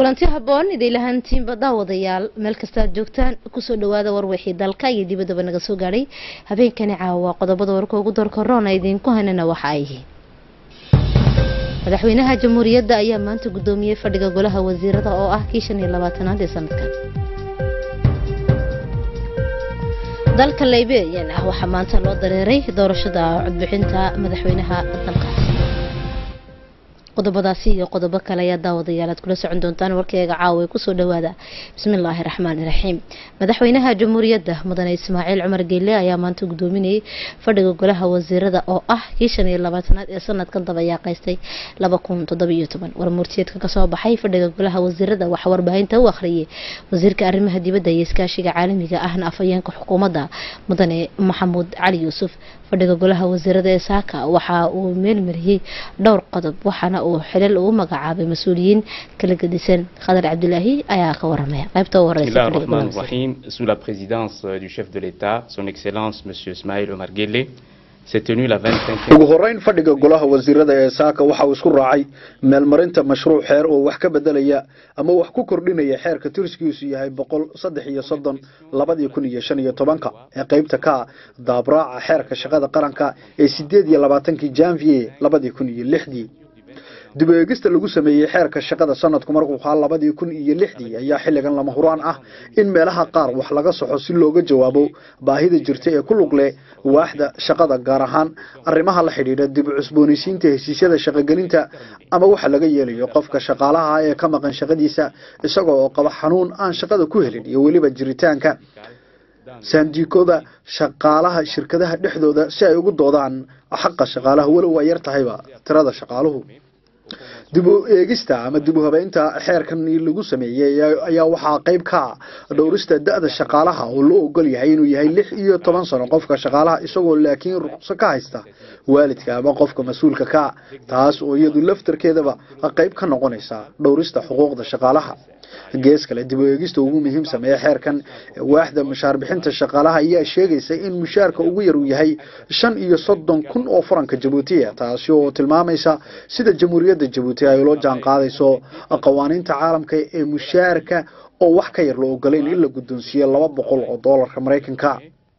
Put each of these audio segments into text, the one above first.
kulanti haboon idaylahaantiinba daawadayaal meel kastaad joogtaan kusoo dhawaada warwixii dalka iyo dibaddaba naga soo gaadhay habeenkani caawa qodobada warka ugu darka roona idiinku hanana waxa ay yihiin madaxweynaha jamhuuriyadda ayaa maanta guddoomiyey fadhiga golaha wasiirada oo ah kii shan iyo labaatanaad ee sanadkan dalka liberiyana waxaa maanta loo dareeray doorashada codbixinta madaxweynaha dalkaasi qodobadaasi iyo qodobo kale ayaa daawadayaal aad kula socon doontaan warkeyga caawa ee kusoo dhawaada bismillaahi raxmaani raxiim madaxweynaha jamhuuriyadda mudane ismaaciil cumar geelle ayaa maanta gudoominayay fadhiga golaha wasiirada oo ah kii shan iyo labaatanaad ee sanadkan dabayaaqaystay laba kun toddobiyo toban warmurtiyeedka kasoo baxay fadhiga golaha wasiirada waxaa warbaahinta u akhriyay wasiirka arrimaha dibadda iyo iskaashiga caalamiga ahna afhayeenka xukuumadda mudane maxamuud cali yuusuf fadhiga golaha wasiirada ee saaka waxa uu meelmariyey dhowr qodob waxaana uu xilal ugu magacaabay mas-uuliyiin kala gedisan khadar cabdilaahi ayaa ka waramaya qaybta u horeysa Bismillah ar-Rahman ar-Rahim, sous la présidence euh, du chef de l'État, son Excellence Monsieur Ismaël Omar Guelleh, s'est tenue la 25e ugu horeyn fadhiga golaha wasiirada ee saaka waxa uu isku raacay meelmarinta mashruuc xeer oo wax ka bedelaya ama wax ku kordhinaya xeerka tirskiisu yahay boqol saddex iyo soddon labadii kun iyo shan iyo tobanka ee qeybta ka daabraaca xeerka shaqada qaranka ee sideed iyo labaatankii janvier labadii kun iyo lixdii dib u eegista lagu sameeyey xeerka shaqada sanadku markuu ahaa labadii kun iyo lixdii ayaa xilligan lama huraan ah in meelaha qaar wax laga soxo si looga jawaabo baahida jirta ee ku lug leh waaxda shaqada gaar ahaan arrimaha la xidhiidha dib u cusboonaysiinta heshiisyada shaqogelinta ama waxa laga yeelayo qofka shaqaalaha ee ka maqan shaqadiisa isagoo oo qaba xanuun aan shaqada ku helin iyo weliba jiritaanka saandiikooda shaqaalaha shirkadaha dhexdooda si ay ugu doodaan xaqa shaqaalaha walow waa yar tahayba tirada shaqaaluhu dib u eegista ama dib u habeynta xeerkan lagu sameeyey ayaa waxaa qayb ka ah dhowrista da-da shaqaalaha oo loo ogol yahay inuu yahay lix iyo toban sano qofka shaqaalaha isagoo laakiin ruqso ka haysta waalidka ama qofka mas-uulka ka taas oo iyadu laftarkeedaba qayb ka noqonaysa dhowrista xuquuqda shaqaalaha gees kale dib u eegista ugu muhiimsan ee xeerkan waaxda mushaar bixinta shaqaalaha ayaa sheegaysa in mushaarka ugu yar uu yahay shan iyo soddon kun oo faranka jabuutiya taasi oo tilmaamaysa sida jamhuuriyadda jabuuti ay ula jaan qaadayso qawaaniinta caalamka ee mushaarka oo wax ka yar la ogolayn in la guddoonsiiyo laba boqol oo doolarka maraykanka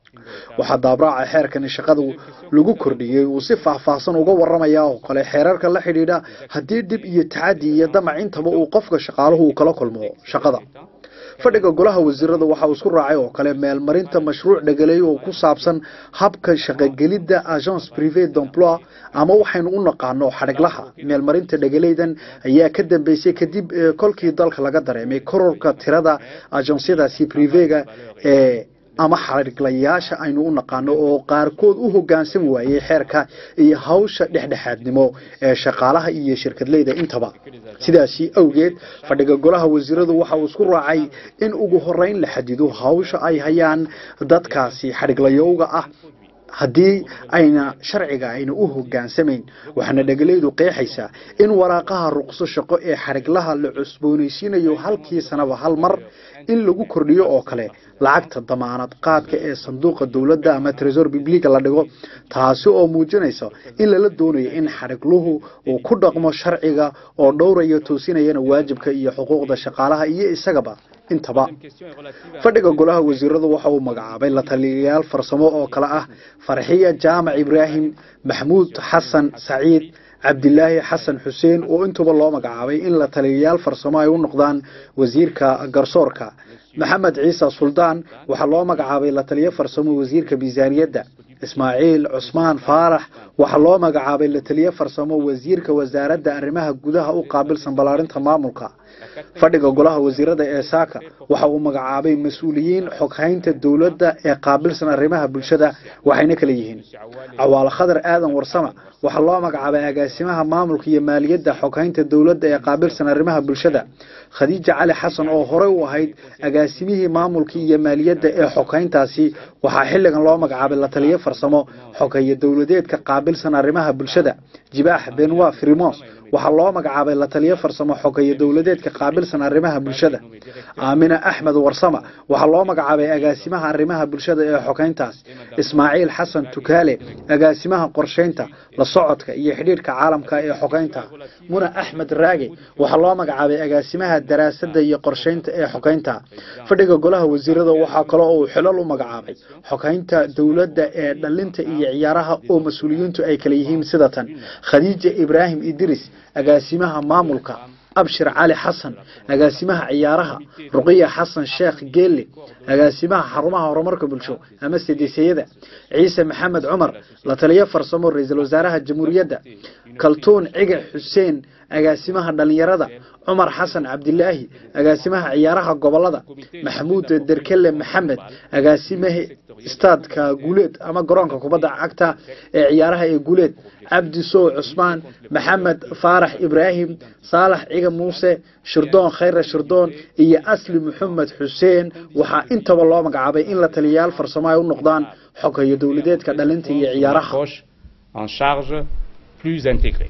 waxaa daabraaca xeerkani shaqadu lagu kordhiyey uu si faahfaahsan uga waramaya oo kale xeerarka la xidhiidha haddii dhib iyo tacadi iyo damac intaba uu qofka shaqaaluhu uu kala kulmo shaqada fadhiga golaha wasiirada waxa uu isku raacay oo kale meelmarinta mashruuc dhagaleey oo ku saabsan habka shaqogelidda agence privé d'emploi ama waxaynu u naqaano xadhiglaha meelmarinta dhagaleydan ayaa ka dambeysay kadib kolkii dalka laga dareemay kororka tirada agencyadaasi privega ee ama xadhiglayaasha aynu u naqaano oo qaarkood u hoggaansan waayey xeerka iyo hawsha dhexdhexaadnimo ee shaqaalaha iyo shirkadleyda intaba sidaasi awgeed fadhiga golaha wasiiradu waxa uu isku raacay in ugu horeyn la xadido hawsha ay hayaan dadkaasi xadhiglayowga ah haddii ayna sharciga ayna u hogaansamayn waxaana dhegalaydu qeexaysaa in waraaqaha ruqso shaqo ee xadhiglaha la cusboonaysiinayo halkii sanaba hal mar in lagu kordhiyo oo kale lacagta damaanad qaadka ee sanduuqa dowladda ama tresor bibliga la dhigo taasi oo muujinaysa in lala doonayo in xadhigluhu uu ku dhaqmo sharciga oo dhowraya toosinayana waajibka iyo xuquuqda shaqaalaha iyo isagaba intaba fadhiga golaha wasiiradu waxa uu magacaabay la taliyayaal farsamo oo kale ah farxiya jaamac ibraahim maxmuud xasan saciid cabdilaahi xasan xuseen oo intuba loo magacaabay in la taliyayaal farsamo ay u noqdaan wasiirka garsoorka maxamed ciise suldaan waxaa loo magacaabay la taliyo farsamo wasiirka miisaaniyadda ismaaciil cusmaan faarax waxaa loo magacaabay la taliyo farsamo wasiirka wasaaradda arrimaha gudaha u qaabilsan ballaarinta maamulka fadhiga golaha wasiirada ee saaka waxa uu magacaabay mas-uuliyiin xoghaynta dowladda ee qaabilsan arrimaha bulshada waxayna kala yihiin cawaale khadar aadan warsama waxaa loo magacaabay agaasimaha maamulka iyo maaliyadda xoghaynta dowladda ee qaabilsan arrimaha bulshada khadiija cali xasan oo horey u ahayd agaasimihii maamulka iyo maaliyadda ee xoghayntaasi waxaa xilligan loo magacaabay la taliyo farsamo xoghaye dowladeedka qaabilsan arrimaha bulshada jibaax benwa frimons waxaa loo magacaabay la taliyo farsamo xogeeye dowladeedka qaabilsan arrimaha bulshada aamina axmed warsama waxaa loo magacaabay agaasimaha arrimaha bulshada ee xogeyntaas ismaaciil xasan tukaale agaasimaha qorsheynta la socodka iyo xidhiidhka caalamka ee xogeynta muna axmed raage waxaa loo magacaabay agaasimaha daraasadda iyo qorsheynta ee xogeynta fadhiga golaha wasiirada waxaa kaloo uu xilal u magacaabay xogeynta dowladda ee dhalinta iyo ciyaaraha oo mas-uuliyiintu ay kala yihiin sida tan khadiija ibraahim idris agaasimaha maamulka abshir cali xasan agaasimaha ciyaaraha ruqiya xasan sheekh geelle agaasimaha xarumaha horumarka bulsho ama sedeseyada ciise maxamed cumar la taliyo farsamo ra-iisul wasaaraha jamhuuriyadda kaltuun cige xuseen agaasimaha dhalinyarada cumar xasan cabdilaahi agaasimaha ciyaaraha gobolada maxamuud derkele maxamed agaasimaha istaadka guuleed ama garoonka kubadda cagta ee ciyaaraha ee guuleed cabdi sow cusmaan maxamed faarax ibraahim saalax ciga muuse shirdoon khayre shirdoon iyo asli maxamed xuseen waxaa intaba loo magacaabay in la taliyayaal farsamo ay u noqdaan xogayo dowladeedka dhalinta iyo ciyaaraha en charge plus intégrée.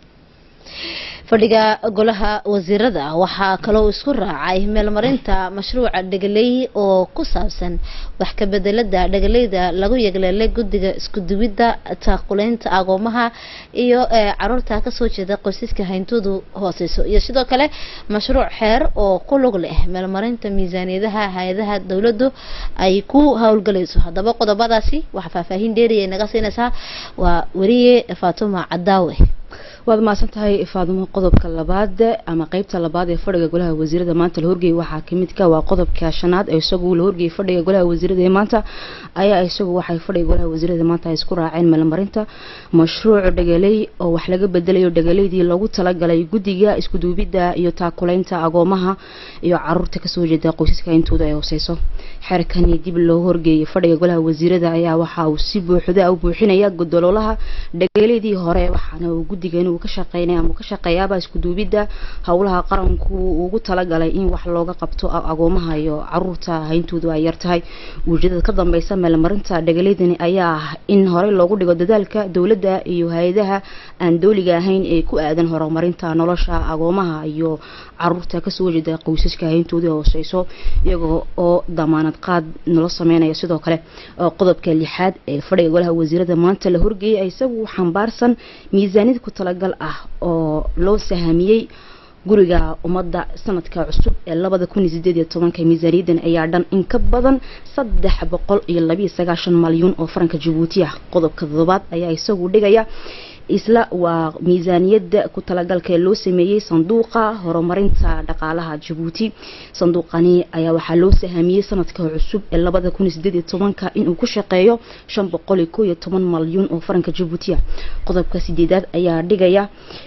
fadhiga golaha wasiirada waxaa kaloo isku raacay meelmarinta mashruuca dhegaley oo ku saabsan wax ka bedelada dhegaleyda lagu yegleelay guddiga iskuduwidda taaquleynta agoomaha iyo caruurta kasoo jeeda qoysaska hayntoodu hooseyso iyo sidoo kale mashruuc xeer oo ku lug leh meelmarinta miisaaniyadaha hay-adaha dowladdu ay ku howlgalayso haddaba qodobadaasi waxaa faahfaahin dheeriya naga siinaysaa waa weriye faatuma cadaawe waad mahadsan tahay faadumo qodobka labaad ama qeybta labaad ee fadhiga golaha wasiirada maanta la horgeeyay waxaa kamid ka waa qodobka shanaad ee isagu la horgeeyay fadhiga golaha wasiirada ee maanta ayaa isagu waxay fadhiga golaha wasiirada maanta ay isku raaceen meelmarinta mashruuc dhegaley oo wax laga bedelayo dhegaleydii loogu talagalay guddiga iskuduubidda iyo taakuleynta agoomaha iyo caruurta kasoo jeeda qoysaska intooda ay hooseyso xeerkani dib loo horgeeyay fadhiga golaha wasiirada ayaa waxa uu si buuxda u buuxinaya godoloolaha dhegaleydii hore waxaana uu guddigan uu ka shaqeynaya ama ka shaqeeyaaba iskuduubidda howlaha qaranku ugu talagalay in wax looga qabto agoomaha iyo caruurta hayntoodu ay yartahay ujeedada ka dambeysa meelmarinta dhegaleydani ayaa ah in horey loogu dhigo dadaalka dowladda iyo hay-adaha aan dowliga ahayn ee ku aadan horumarinta nolosha agoomaha iyo caruurta kasoo jeeda qoysaska hayntooda hooseyso iyagoo oo damaanad qaad nolo sameynaya sidoo kale qodobka lixaad ee fadhiga golaha wasiirada maanta la horgeeyay isagu xambaarsan miisaaniyad ku talagal ah oo loo sahamiyey guriga ummadda sanadka cusub ee labada kun iyo sideed iyo tobanka miisaaniyadan ayaa dhan in ka badan saddex boqol iyo labiyo sagaashan malyuun oo faranka jabuuti ah qodobka toddobaad ayaa isagu dhigaya isla waa miisaaniyadda ku talagalka ee loo sameeyey sanduuqa horumarinta dhaqaalaha jabuuti sanduuqani ayaa waxaa loo sahamiyey sanadka cusub ee labada kun iyo sideed iyo tobanka inuu ku shaqeeyo shan boqol iyo koo iyo toban malyuun oo faranka jabuuti ah qodobka sideedaad ayaa dhigaya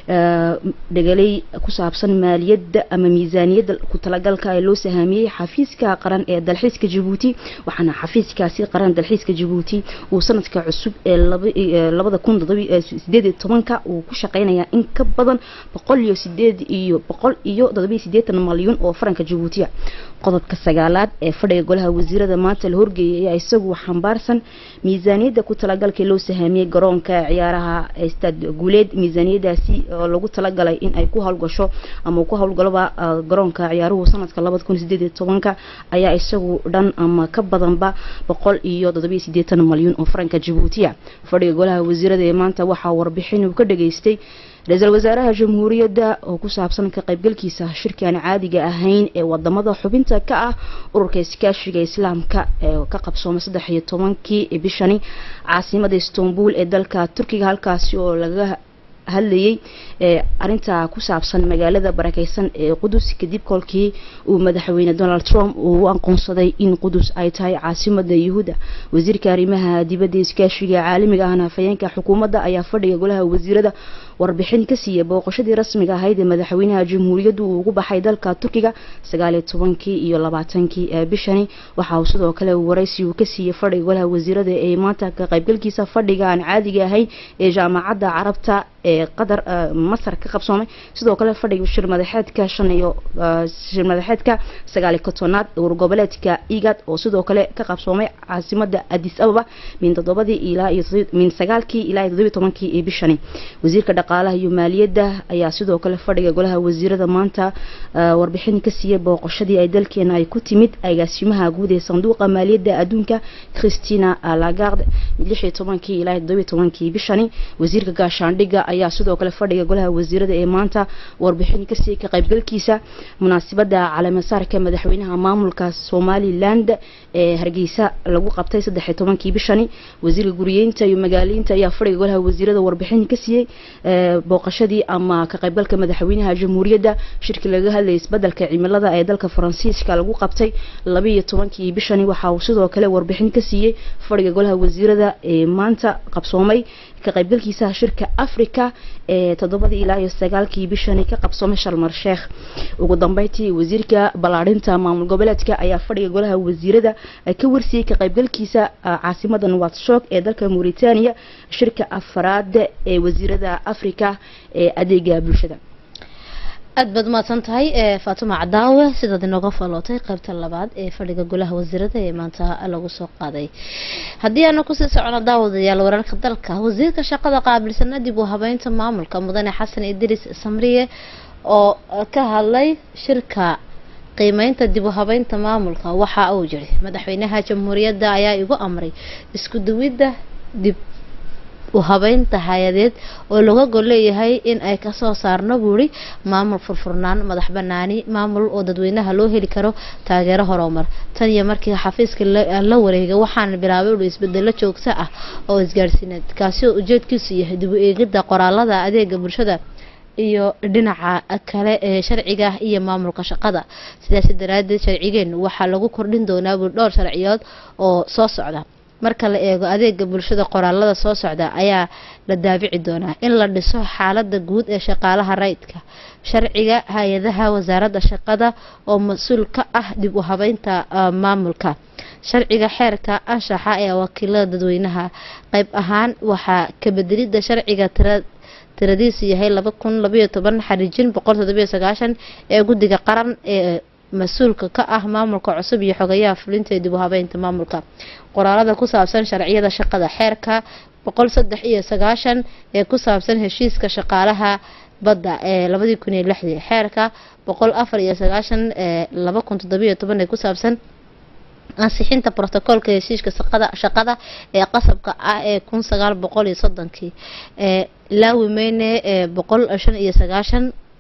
dhegaley ku saabsan maaliyadda ama miisaaniyadda ku talagalka ee loo sahamiyey xafiiska qaran ee dalxiiska jabuuti waxaana xafiiskaasi qaran dalxiiska jabuuti uu sanadka cusub ee labada kun sideed tobanka uu ku shaqeynayaa in ka badan boqol iyo sideed iyo boqol iyo todobiyo sideetan malyuun oo faranka jabuutiya qodobka sagaalaad ee fadhiga golaha wasiirada maanta la horgeeyay ayaa isagu xambaarsan miisaaniyadda ku talagalka loo sahamiyey garoonka ciyaaraha stad guuleed miisaaniyadaasi oo lagu talagalay in ay ku howlgasho ama ku howlgaloba garoonka ciyaaruhu sanadka labada kun sideed iyo tobanka ayaa isagu dhan ama ka badanba boqol iyo todobiyo sideetan malyuun oo faranka jabuutiya fadhiga golaha wasiirada ee maanta waxaa warbixin uu ka dhageystay ra-iisul wasaaraha jamhuuriyadda oo ku saabsan ka qaybgalkiisa shirkaan caadiga ahayn ee wadamada xubinta ka ah ururka iskaashiga islaamka ee ka qabsoomay saddex iyo tobankii bishani caasimada istanbul ee dalka turkiga halkaasi oo laga hadlayay arinta ku saabsan magaalada barakeysan ee qudus kadib kolkii uu madaxweyne donald trump uu u aqoonsaday in qudus ay tahay caasimada yuhuudda wasiirka arrimaha dibadda iskaashiga caalamiga ahna hafayeenka xukuumadda ayaa fadhiga golaha wasiirada warbixin ka siiyay booqashadii rasmiga ahayd ee madaxweynaha jamhuuriyaddu uu ugu baxay dalka turkiga sagaaliyo tobankii iyo labaatankii bishani waxa uu sidoo kale waraysi uu ka siiyey fadhiga golaha wasiirada ee maanta ka qaybgalkiisa fadhiga aan caadiga ahayn ee jaamacadda carabta ee qatar masar ka qabsoomay sidoo kale fadhiga shir madaxeedka shan iyo shir madaxeedka sagaaliyo kotonaad ee wargoboleedka igad oo sidoo kale ka qabsoomay caasimada addis ababa min toddobadii ilaa iyo min sagaalkii ilaa iyo toddobiyo tobankii ee bishani wasiirka dhaqaalaha iyo maaliyadda ayaa sidoo kale fadhiga golaha wasiirada maanta warbixin ka siiyey booqashadii ay dalkeena ay ku timid agaasimaha guud ee sanduuqa maaliyadda adduunka christina lagarde lix iyo tobankii ilaa toddoba iyo tobankii bishani wasiirka gaashaandhigga ayaa sidoo kale fadhiga golaha wasiirada ee maanta warbixin ka siiyey ka qaybgalkiisa munaasabada caleemasaarka madaxweynaha maamulka somaliland ee hargeysa lagu qabtay saddex iyo tobankii bishani wasiirka guriyeynta iyo magaaleynta ayaa fadhiga golaha wasiirada warbixin ka siiyey booqashadii ama ka qaybgalka madaxweynaha jamhuuriyadda shirki laga hadlayay isbedelka cimilada ee dalka faransiiska lagu qabtay laba iyo tobankii bishani waxa uu sidoo kale warbixin ka siiyey fadhiga golaha wasiirada ee maanta qabsoomay ka qaybgalkiisa shirka africa ee toddobadii ilaa iyo sagaalkii bishani ka qabsoomay sharmar sheekh ugu dambeyntii wasiirka ballaadhinta maamul goboleedka ayaa fadhiga golaha wasiirada ka warsiyey ka qaybgalkiisa caasimada nuwadshoog ee dalka mauritania shirka afraad ee wasiirada africa ee adeega bulshada aad baad mahadsan tahay faatuma cadaawe sidaad inooga falootay qaybta labaad ee fadhiga golaha wasiirada ee maanta lagu soo qaaday haddii aanu kusii socono daawadayaal wararka dalka wasiirka shaqada qaabilsana dib u habeynta maamulka mudane xasan idriis samriye oo ka hadlay shirka qiimeynta dib u habeynta maamulka waxa uu jiri madaxweynaha jamhuuriyadda ayaa igu amray isku duwidda dib u habeynta hay-adeed oo laga gol leeyahay in ay kasoo saarno buuri maamul furfurnaan madax banaani maamul oo dadweynaha loo heli karo taageero horumar tan iyo markii xafiiska la wareegay waxaana bilaabay ui isbedelo joogto ah oo isgaarsiineed kaasi oo ujeedkiisu yahay dib u eegidda qoraalada adeega bulshada iyo dhinaca kale ee sharciga iyo maamulka shaqada sidaasi daraadeed sharcigeenu waxaa lagu kordhin doonaa buuri dhowr sharciyood oo soo socda marka la eego adeega bulshada qoraalada soo socda ayaa la daabici doonaa in la dhiso xaalada guud ee shaqaalaha rayidka sharciga hay-adaha wasaaradda shaqada oo mas-uul ka ah dib u habeynta maamulka sharciga xeerka anshaxa ee wakiilada dadweynaha qeyb ahaan waxaa kabedelida sharciga tira tiradiisu yahay laba kun labayo toban xariijin boqol toddobiyo sagaashan ee guddiga qaran ee mas-uulka ka ah maamulka cusub iyo xogayaha fulinta ee dib u habeynta maamulka qoraalada ku saabsan sharciyada shaqada xeerka boqol saddex iyo sagaashan ee ku saabsan heshiiska shaqaalaha badda ee labadii kun iyo lixdii xeerka boqol afar iyo sagaashan ee laba kun toddobiyo toban ee ku saabsan ansixinta brotocoolka heshiiska shaqada shaqada ee qasabka ah ee kun sagaal boqol iyo soddonkii ee laawimeyne ee boqol shan iyo sagaashan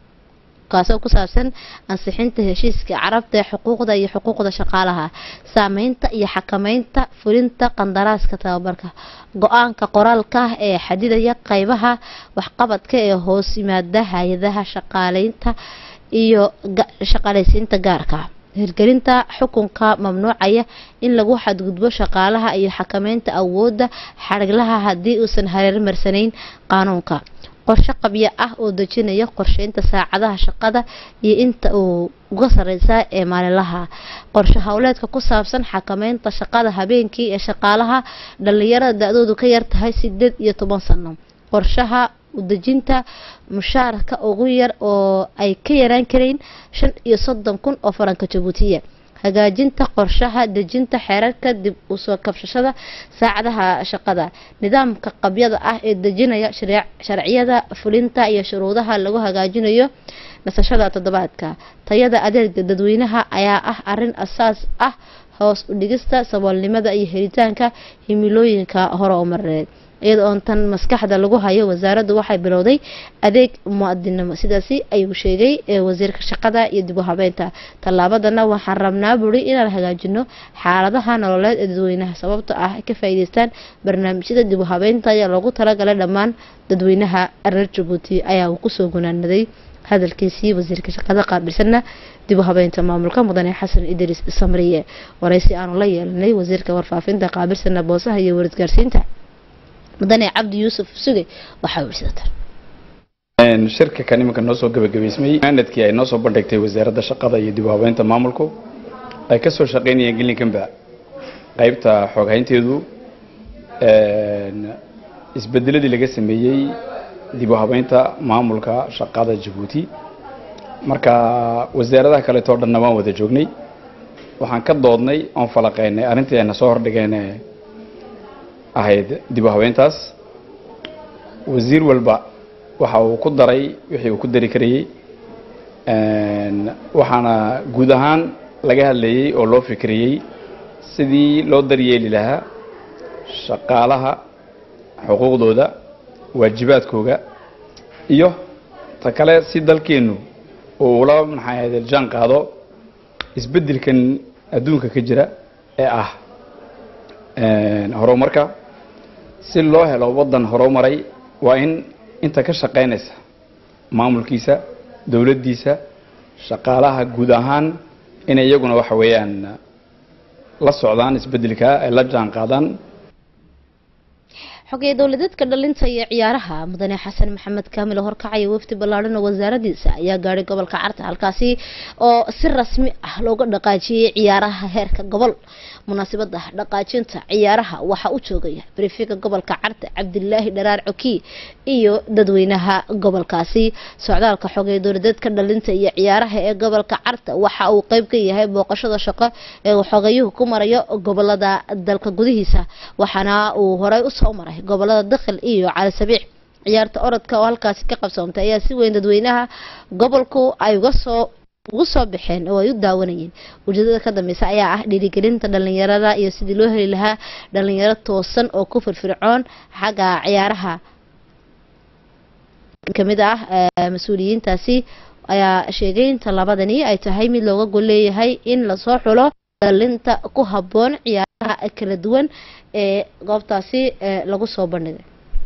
kaasoo ku saabsan ansixinta heshiiska carabta ee xuquuqda iyo xuquuqda shaqaalaha saameynta iyo xakameynta fulinta qandaraaska tababarka go-aanka qoraalka ee xadidaya qeybaha waxqabadka ee hoos yimaada hay-adaha shaqaaleynta iyo shaqaaleysiinta gaarka hirgelinta xukunka mamnuucaya in lagu xadgudbo shaqaalaha iyo xakameynta awoodda xariglaha haddii uusan hareermarsanayn qaanuunka qorshe qabyo ah oo dejinaya qorsheynta saacadaha shaqada iyo inta uu uga sareysa ee maalinlaha qorshe howleedka ku saabsan xakameynta shaqada habeenkii ee shaqaalaha dhalinyarada da-doodu ka yartahay sideed iyo toban sano qorshaha udejinta mushaarka ugu yar oo ay ka yaraan karayn shan iyo soddon kun oo faranka jabuutiya hagaajinta qorshaha dejinta xeerarka dib usoo kabshashada saacadaha shaqada nidaamka qabyada ah ee dejinaya sharciyada fulinta iyo shuruudaha lagu hagaajinayo nasashada toddobaadka tayada adeega dadweynaha ayaa ah arin asaas ah hoos u dhigista saboolnimada iyo helitaanka himilooyinka hore oo mareed iyada oon tan maskaxda lagu hayo wasaaraddu waxay bilowday adeeg muadinimo sidaasi ayuu sheegay wasiirka shaqada iyo dib u habeynta tallaabadana waxaan rabnaa buri inaan hagaajino xaaladaha nololeed ee dadweynaha sababto ah ka faa'iideystaan barnaamijyada dib u habeynta ayaa loogu talagalay dhammaan dadweynaha reer jabuuti ayaa uu kusoo gunaanaday hadalkiisii wasiirka shaqada qaabilsana dib u habeynta maamulka mudane xasan idriis samriye waraysi aanu la yeelanay wasiirka warfaafinta qaabilsana boosaha iyo warisgaarsiinta mudane cabdi yuusuf suge waxaa wirsatan shirka kan iminka noo soo gabagabaysmay maanadkii ay noo soo bandhigtay wasaaradda shaqada iyo dib u habeynta maamulku ay ka soo shaqaynayeen gelinkanba qaybta xooghaynteedu isbedeladii laga sameeyey dib u habeynta maamulka shaqada jabuuti marka wasaaradaha kaleetoo dhanna waan wada joognay waxaan ka doodnay oon falaqeynay arrintii ayna soo hordhigeen ahayd dib u habeyntaas wasiir walba waxa uu ku daray wixii uu ku dari karayey waxaana guud ahaan laga hadlayey oo loo fikriyey sidii loo daryeeli lahaa shaqaalaha xuquuqdooda waajibaadkooga iyo ta kale si dalkeennu uu ula maxay ahayd jaan qaado isbeddelkan adduunka ka jira ee ah horumarka si loo helo waddan horumaray waa in inta ka shaqaynaysa maamulkiisa dowladdiisa shaqaalaha guud ahaan inay iyaguna waxa weeyaan la socdaan isbeddelka ay la jaan qaadaan xogaya dowladeedka dhalinta iyo ciyaaraha mudane xasan maxamed kaamil oo horkacaya wafdi ballaadhan oo wasaaradiisa ayaa gaadhay gobolka carta halkaasi oo si rasmi ah looga dhaqaajiyey ciyaaraha heerka gobol munaasabada dhaqaajinta ciyaaraha waxaa u joogaya brifiga gobolka carta cabdilaahi dharaar coki iyo dadweynaha gobolkaasi socdaalka xogaya dowladeedka dhalinta iyo ciyaaraha ee gobolka carta waxa uu qeyb ka yahay booqashada shaqo ee uu xogayuhu ku marayo gobolada dalka gudihiisa waxaana uu horey usoo maray gobolada dakhil iyo cali sabiix ciyaarta orodka oo halkaasi ka qabsoomtay ayaa si weyn dadweynaha gobolku ay uga soo ugu soo baxeen oo ay u daawanayeen ujeedada ka dambeysa ayaa ah dhiirigelinta dhalinyarada iyo sidii loo heli lahaa dhalinyaro toosan oo ku firfircoon xagga ciyaaraha kamid ah mas-uuliyiintaasi ayaa sheegay in tallaabadani ay tahay mid looga gol leeyahay in lasoo xulo dhalinta ku habboon ciyaaraha kala duwan ee goobtaasi lagu soo bandhigay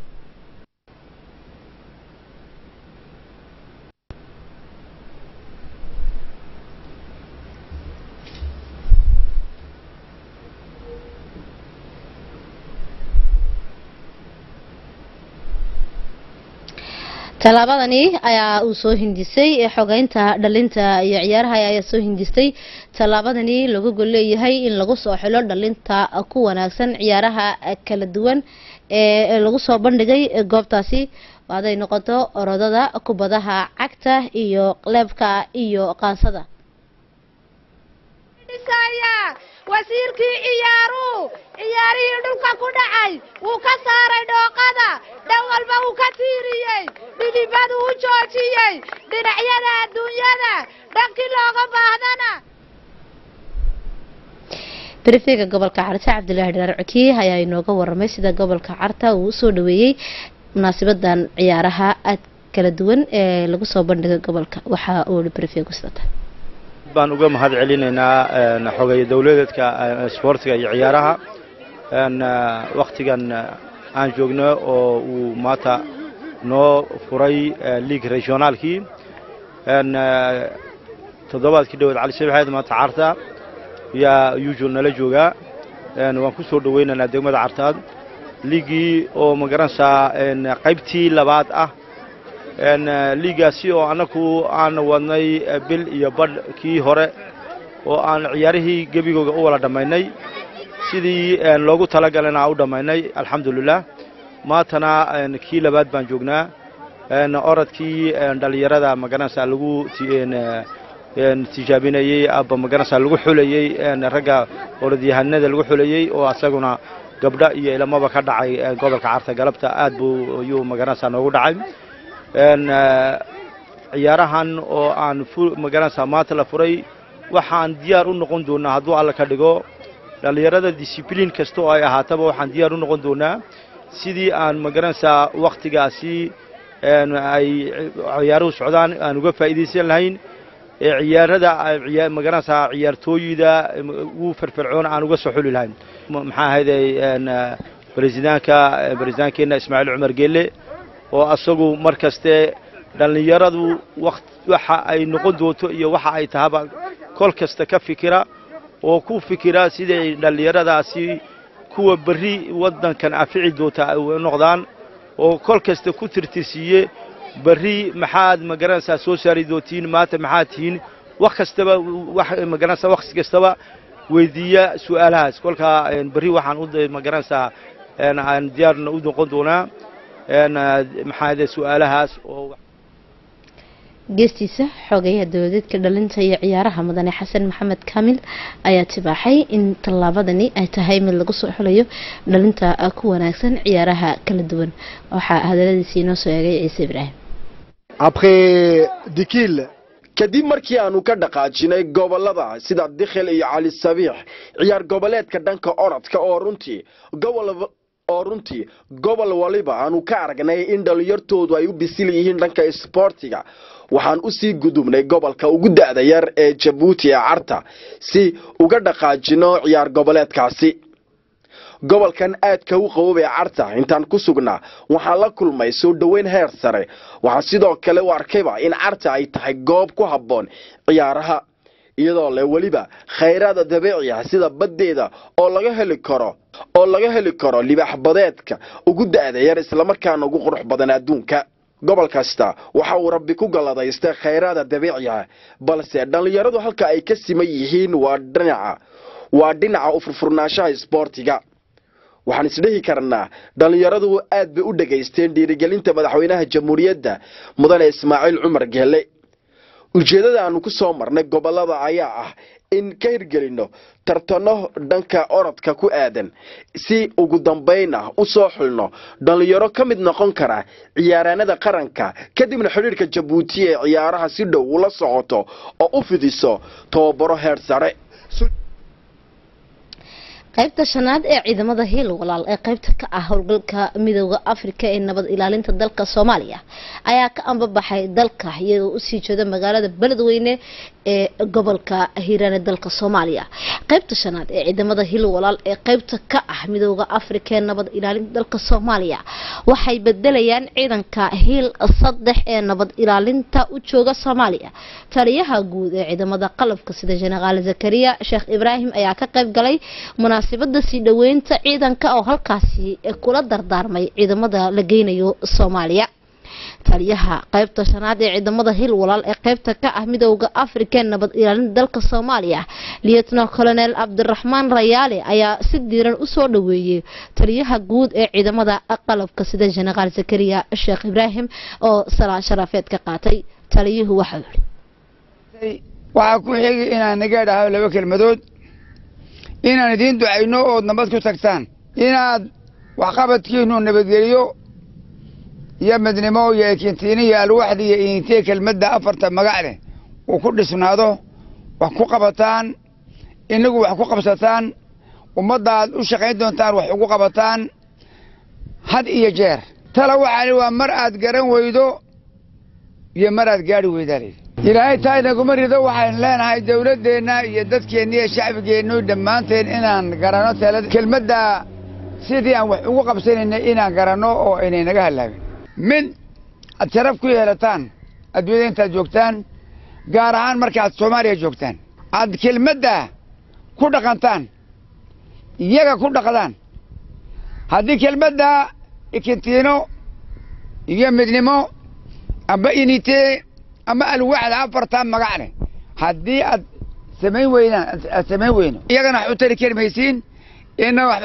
tallaabadani ayaa uu soo hindisay xogeynta dhalinta iyo ciyaaraha ayaa soo hindistay tallaabadani lagu gol leeyahay in lagu soo xilo dhalinta ku wanaagsan ciyaaraha kala duwan ee lagu soo bandhigay goobtaasi haday noqoto orodada kubadaha cagta iyo qleebka iyo qaansada wasiirkii ciyaaruhu ciyaarihii dhulka ku dhacay wuu ka saaray dhooqada dhan walba wuu ka tiiriyey dhidibadu u joojiyey dhinacyada adduunyada dhankii looga baahdana brifiga gobolka carta cabdilaahi dharaar cokiye ayaa inooga waramay sida gobolka carta uu usoo dhaweeyey munaasabadan ciyaaraha aad kala duwan ee lagu soo bandhigay gobolka waxa uu i brifigu sidata baan uga mahad celinaynaa xogeeye dowladeedka isboortiga iyo ciyaaraha waktigan aan joogno oo uu maanta noo furay league regionaalkii toddobaadkii dhaweed cali shabeexeed maanta carta yaa usual nala joogaa waan ku soo dhawaynaynaa degmada cartaad liigii oo magaranaysaa qaybtii labaad ah liigaasi oo annagu aan wadnay bil iyo badh kii hore oo aan ciyaarihii gebigooga u wada dhammaynay sidii loogu talagalana u dhammaynay alxamdulilah maantana kii labaad baan joognaa orodkii dhallinyarada magaranaysaa lagu tijaabinayey aba magaranaysaa lagu xulayey ragga orodyahanada lagu xulayey oo asaguna gabdha iyo ilamaba ka dhacay gobolka carta galabta aad buu ayuu magaranaysaa noogu dhacay ciyaarahan oo aan magaranaysaa maanta la furay waxaan diyaar u noqon doonaa hadduu alla ka dhigo dhallinyarada discibliin kasta oo ay ahaataba waxaan diyaar u noqon doonaa sidii aan magaranaysaa wakhtigaasi ay ciyaaruhu socdaan aan uga faa'iidaysan lahayn ee ciyaarada magaranaysaa ciyaartooyida ugu firfircoon aan uga soo xuli lahayn maxaa ahayday bresidaanka bresidaankeena ismaaciil cumar geelle oo asagu mar kaste dhallinyaradu waxa ay noqon doonto iyo waxa ay tahaba kol kasta ka fikira oo ku fikira siday dhallinyaradaasi kuwa berri waddankan afici doonta ay noqdaan oo kol kasta ku tirtirsiiye berri maxaad magaranaysaa soo saari doontiin maanta maxaad tihiin wax kastaba magaranaysaa waqti kastaba weydiiya su'aalahaas kolkaa berri waxaan u magaranaysaa aan diyaarna u noqon doonaa maxaa su-aalahaas oo geestiisa xogeyaha dowladeedka dhalinta iyo ciyaaraha mudane xasan maxamed kaamil ayaa tibaaxay in tallaabadani ay tahay mid lagu soo xulayo dhalinta ku wanaagsan ciyaaraha kala duwan waxaa hadaladiisii inoo soo eegay ciise ibraahim après Dikil, kadib markii aanu ka dhaqaajinay gobolada sida dikhil iyo cali sabiix ciyaar goboleedka dhanka orodka oo runtii gobol oo runtii gobol waliba aanu ka aragnay in dhalinyartoodu ay u bisil yihiin dhanka isboortiga waxaan usii gudubnay gobolka ugu da'da yar ee jabuuti ee carta si uga dhaqaajino ciyaar goboleedkaasi gobolkan aadka u qabob ee carta intaan ku sugnaa waxaan la kulmay soo dhoweyn heer sare waxaa sidoo kale u arkayba in carta ay tahay goob ku habboon ciyaaraha iyadoo leh weliba khayraada dabiici ah sida baddeeda oo laga heli karo oo laga heli karo libaax badeedka ugu da'da yar islamarkaana ugu qurux badan adduunka gobol kasta waxa uu rabbi ku galladaystay khayraada dabiiciah balse dhallinyaradu halka ay ka siman yihiin waa dhinaca waa dhinaca u furfurnaanshaha isboortiga waxaan isdhehi karnaa dhallinyaradu aad bay u dhegaysteen dhiirigelinta madaxweynaha jamhuuriyadda mudane ismaaciil cumar geelle ujeeddada aanu ku soo marnay gobolada ayaa ah in ka hirgelinno tartano dhanka orodka ku aadan si ugu dambayna u soo xulno dhallinyaro ka mid noqon kara ciyaaraanada qaranka kadibna xidhiirka jabuuti ee ciyaaraha si dhow ula socoto oo u fidiso tababaro heer sare qaybta shanaad ee ciidamada hiil walaal ee qaybta ka ah howlgalka midooda afrika ee nabad ilaalinta dalka soomaaliya ayaa ka ambabaxay dalka iyagoo usii jeeda magaalada beledweyne ee gobolka hiiraan ee dalka soomaaliya qaybta shanaad ee ciidamada hiil walaal ee qaybta ka ah midooda afrika ee nabad ilaalinta dalka soomaaliya waxay bedelayaan ciidanka hiil saddex ee nabad ilaalinta u jooga soomaaliya taliyaha guud ee ciidamada qalabka sida jenaraal zakariya sheekh ibraahim ayaa ka qayb galay munaasabada sii dhoweynta ciidanka oo halkaasi kula dardaarmay ciidamada la geynayo soomaaliya taliyaha qaybta shanaad ee ciidamada hil walaal ee qaybta ka ah midooda afrika ee nabad ilaalinta dalka soomaaliya lietno colonel cabdiraxmaan rayaale ayaa si diiran usoo dhaweeyey taliyaha guud ee ciidamada qalabka sida jenaraal zakariya sheekh ibraahim oo salaan sharafeed ka qaatay taliyuhu waxau yihi waxaa ku xigi inaan naga dhaho laba kelmadood inaan idiin ducayno ood nabad ku tagtaan inaad waxqabadkiinu nabadgeliyo iyo midnimo iyo ekintiini iyo alwaxdi iyo intee kelmadda afarta magac leh uu ku dhisnaado wax ku qabataan inagu wax ku qabsataan ummadda aad u shaqayn doontaan wax ugu qabataan had iyo jeer tala waxaani waa mar aad garan weydo iyo mar aad gaadhi weydaa layidhi ilaahay taa inaguma rido waxaynu leenahay dawladdeenna iyo dadkeenna iyo shacbigeennu dhammaanteen inaan garanno talada kelmadda sidii aan wax ugu qabsanayna inaan garanno oo aynay naga hallaabin mid aad sharaf ku yeelataan adduunyada intaad joogtaan gaar ahaan markaaad soomaaliya joogtaan aad kelmadda ku dhaqantaan iyaga ku dhaqdaan haddii kelmadda ikintiino iyo midnimo amba initee ama alwaxda afartaa magac leh haddii aad samayn weydaan aad samayn weyno iyagana wax u tari kari maysiin ina wax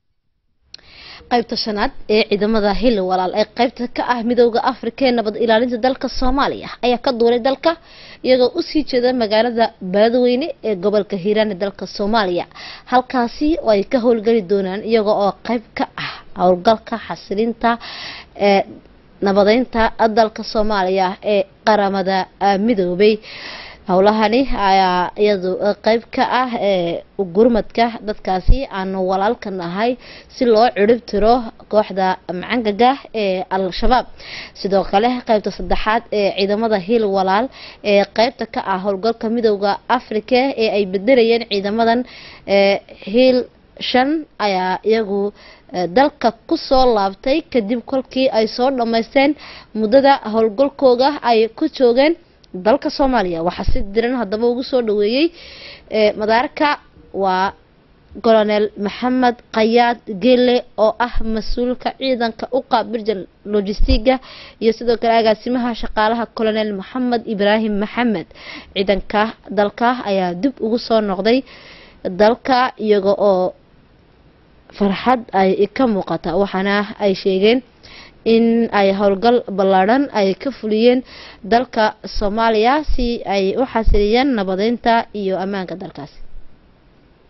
qaybta shanaad ee ciidamada hil walaal ee qaybta ka ah midooda afrika ee nabad ilaalinta dalka soomaaliya ayaa ka duulay dalka iyagoo usii jeeda magaalada beledweyne ee gobolka hiiraan ee dalka soomaaliya halkaasi oo ay ka howlgeli doonaan iyaga oo qayb ka ah howlgalka xasilinta ee nabadeynta dalka soomaaliya ee qaramada midoobay howlahani ayaa iyadu qeyb ka ah ee gurmadka dadkaasi aanu walaalka nahay si loo cirib tiro kooxda macangaga ee al-shabaab sidoo kale qeybta saddexaad ee ciidamada hiil walaal ee qeybta ka ah howlgalka midooda africa ee ay bedelayeen ciidamadan ee hiil shan ayaa iyagu dalka kusoo laabtay kadib kolkii ay soo dhammaysteen muddada howlgalkooga ay ku joogeen dalka soomaaliya waxaa si diran haddaba ugu soo dhaweeyey madaarka waa colonel maxamed kayaad gele oo ah mas-uulka ciidanka u qaabilja logistiga iyo sidoo kale agaasimaha shaqaalaha colonel maxamed ibraahim maxamed ciidanka dalka ayaa dib ugu soo noqday dalka iyaga oo farxad ay ka muuqata waxaana ay sheegeen in ay howlgal ballaadhan ay ka fuliyeen dalka soomaaliya si ay u xasiliyeen nabadeynta iyo ammaanka dalkaasi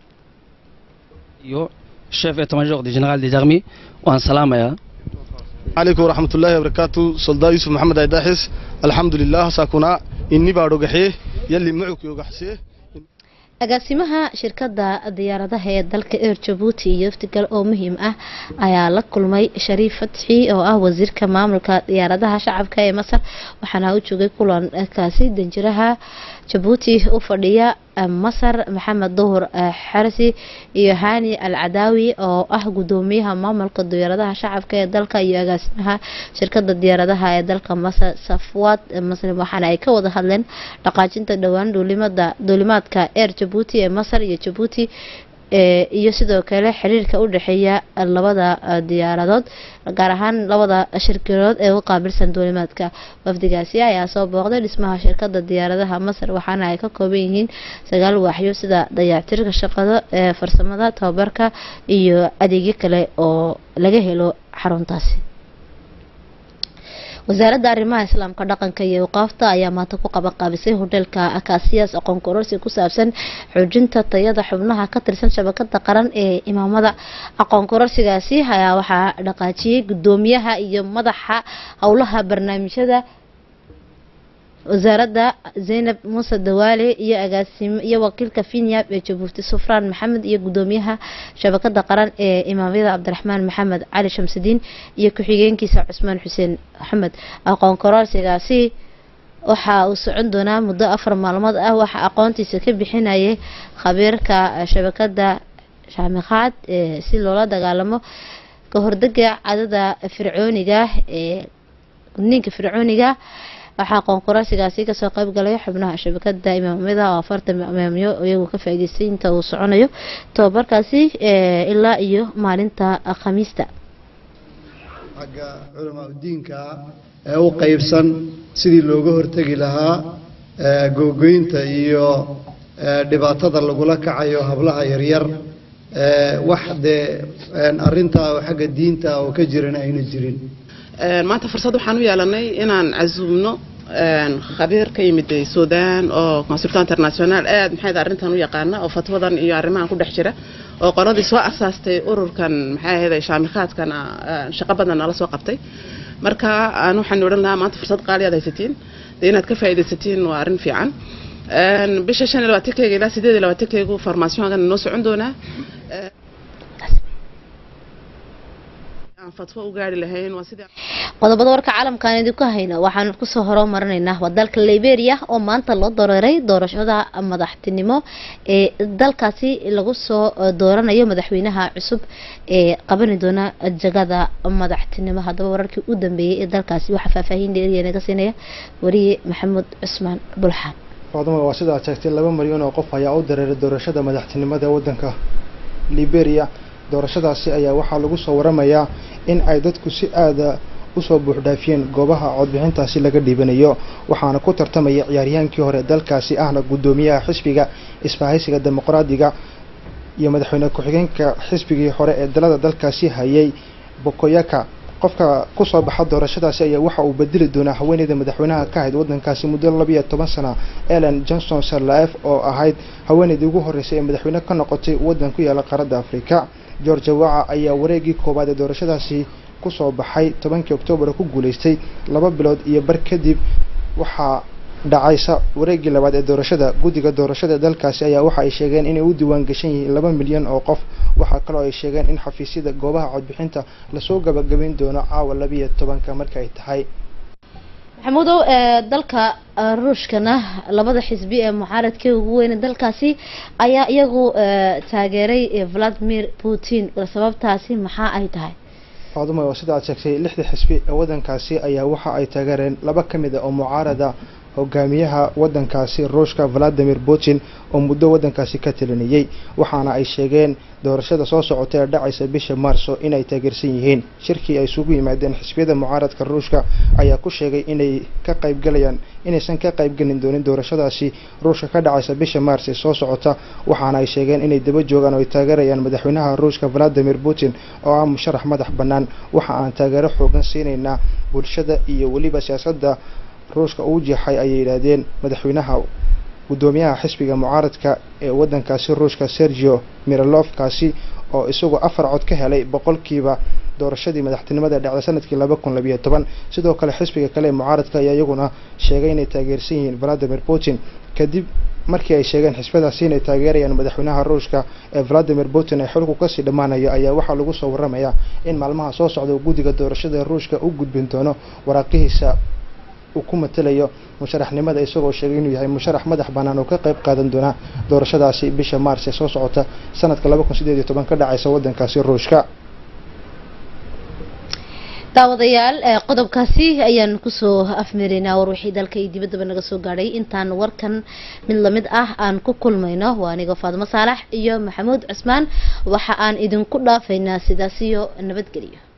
iyo chef état major du général des armées waan salaamayaa عليكم ورحمة الله وبركاته سلطان يوسف محمد عيداحس الحمد لله ساكونا إني بارو قحيه يلي معك يوقحسيه agaasimaha shirkadda diyaaradaha ee dalka eer jabuuti iyo iftigal oo muhiim ah ayaa la kulmay shariif fatxi oo ah wasiirka maamulka diyaaradaha shacabka ee masar waxaana u joogay kulankaasi danjiraha jabuuti u fadhiya masar maxamed duhur xarsi iyo hani al cadaawi oo ah gudoomiyaha maamulka diyaaradaha shacabka ee dalka iyo agaasimaha shirkada diyaaradaha ee dalka masar safwaad muslim waxaana ay ka wada hadleen dhaqaajinta dhowaan duulimada duulimaadka eer jabuuti ee masar iyo jabuuti iyo sidoo kale xiriirka u dhexeeya labada diyaaradood gaar ahaan labada shirkadood ee u qaabilsan duulimaadka wafdigaasi ayaa soo booqday dhismaha shirkada diyaaradaha masar waxaana ay ka kooban yihiin sagaal waaxyo sida dayactirka shaqada ee farsamada tababarka iyo adeegyo kale oo laga helo xaruntaasi wasaaradda arrimaha islaamka dhaqanka iyo awqaafta ayaa maanta ku qabanqaabisay hodheelka akaasiyaas aqoon kororsi ku saabsan xoojinta tayada xubnaha ka tirsan shabakada qaran ee imaamada aqoon kororsigaasi ayaa waxaa dhaqaajiyey gudoomiyaha iyo madaxa howlaha barnaamijyada wasaaradda zaynab muuse dawaale iyo agaasim iyo wakiilka finyab ee jabuuti sufraan maxamed iyo gudoomiyaha shabakada qaran ee imaamyada cabdiraxmaan maxamed cali shamsidiin iyo ku-xigeenkiisa cusmaan xuseen maxamed aqoon kororsigaasi waxa uu socon doonaa muddo afar maalmood ah waxaa aqoontiisa ka bixinayay khabiirka shabakada shaamikhaad si loola dagaalamo ka hordega cadada fircooniga ee gudniinka fircooniga waxaa aqoonqorasigaasi kasoo qayb galay xubnaha shabakada imaamyada oo afartan imaamyo iyagoo ka faa'iideystay inta uu soconayo tababarkaasi ilaa iyo maalinta khamiista xagga culamaa udiinka ee u qaybsan sidii looga hortegi lahaa googoynta iyo dhibaatada lagula kacayo hablaha yaryar wax dee arintaa xagga diinta oo ka jiran ayna jirin maanta fursad waxaan u yeelanay inaan casuumno khabiir ka yimid suudaan oo consultant international aad maxay arrintan u yaqaana oo fatwadan iyo arrimahan ku dhex jira oo qoladii soo asaastay ururkan maxay ahayd shaamikhaadkan shaqo badan nala soo qabtay marka aan waxaan odhan lahaa maanta fursad qaali aad haysatiin dee inaad ka faa'iidaysatiin waa arrin fiican bisha shan iyo labaatankeega ilaa sideed iyo labaatankeegu farmaasiyonkan noo socon doonaa qodobada warka caalamkaan idinku hayna waxaan kusoo horumarinaynaa waa dalka liberia oo maanta loo dareeray doorashada madaxtinimo ee dalkaasi lagu soo dooranayo madaxweynaha cusub ee qabani doona jagada madaxtinimo haddaba wararkii u dambeeyey ee dalkaasi waxaa faahfaahin dheeriya naga siinaya wariye maxamuud cusmaan bulxaan faaduma waa sidaa sheegtay laba milyan oo qof ayaa u dareeray doorashada madaxtinimada wadanka liberia doorashadaasi ayaa waxaa lagu soo waramayaa in ay dadku si aada usoo buuxdhaafiyeen goobaha codbixintaasi laga dhiibanayo waxaana ku tartamaya ciyaaryahaankii hore dalkaasi ahna guddoomiyaha xisbiga isbahaysiga dimuqraadiga iyo madaxweyne ku-xigeenka xisbigii hore ee dalada dalkaasi hayay bokoyaka qofka kusoo baxa doorashadaasi ayaa waxa uu bedeli doonaa haweeneyda madaxweynaha ka ahayd wadankaasi muddo labiyo toban sana ellen johnson sarlaef oo ahayd haweeneydii ugu horreysay ee madaxweyne ka noqotay waddan ku yaala qaaradda afrika georgia waca ayaa wareegii koowaad ee doorashadaasi kusoo baxay tobankii oktoobar ku guuleystay laba bilood iyo bar kadib waxaa dhacaysa wareegii labaad ee doorashada guddiga doorashada dalkaasi ayaa waxa ay sheegeen inay u diiwaan gashan yihiin laba milyan oo qof waxaa kaloo ay sheegeen in xafiisyada goobaha codbixinta lasoo gabagabayn doono caawa labiyo tobanka marka ay tahay maxamuudow dalka ruushkana labada xisbi ee mucaaradkii ugu weyne dalkaasi ayaa iyagu taageeray valadimir putin sababtaasi maxaa ay tahay faaduma oo sida aad sheegtay lixda xisbi ee wadankaasi ayaa waxa ay taageereen laba ka mid a oo mucaarada hogaamiyaha wadankaasi ruushka valadimir putin oo muddo wadankaasi ka talinayay waxaana ay sheegeen doorashada soo socota ee dhacaysa bisha maarso inay taageersan yihiin shirkii ay isugu yimaadeen xisbiyada mucaaradka ruushka ayaa ku sheegay inay ka qaybgalayaan inaysan ka qaybgelin doonin doorashadaasi ruushka ka dhacaysa bisha maars ee soo socota waxaana ay sheegeen inay daba joogaan oo ay taageerayaan madaxweynaha ruushka valadimir putin oo ah musharax madax bannaan waxa aan taageero xoogan siinaynaa bulshada iyo weliba siyaasadda ruushka uu jeexay ayay yidhaahdeen madaxweynaha guddoomiyaha xisbiga mucaaradka ee wadankaasi ruushka sergio miralofkaasi oo isagu afar cod ka helay boqolkiiba doorashadii madaxtinimada dhacday sanadkii laba kun labiyo toban sidoo kale xisbiga kale ee mucaaradka ayaa iyaguna sheegay inay taageersan yihiin valadimir putin kadib markii ay sheegeen xisbadaasi inay taageerayaan madaxweynaha ruushka ee valadimir putin ee xilku kasii dhammaanayo ayaa waxaa lagu soo waramayaa in maalmaha soo socda guddiga doorashada ee ruushka u gudbin doono waraaqihiisa uu ku matalayo musharaxnimada isagoo sheegay inuu yahay musharax madax bannaan oo ka qayb qaadan doona doorashadaasi bisha maars ee soo socota sanadka laba kun sideed iyo toban ka dhacaysa waddankaasi ruushka daawadayaal qodobkaasi ayaan kusoo afmaraynaa war wixii dalka iyo dibaddaba naga soo gaadhay intaan warkan mid lamid ah aan ku kulmayno waa aniga faadimo saalax iyo maxamuud cusmaan waxa aan idinku dhaafaynaa sidaas iyo nabadgelyo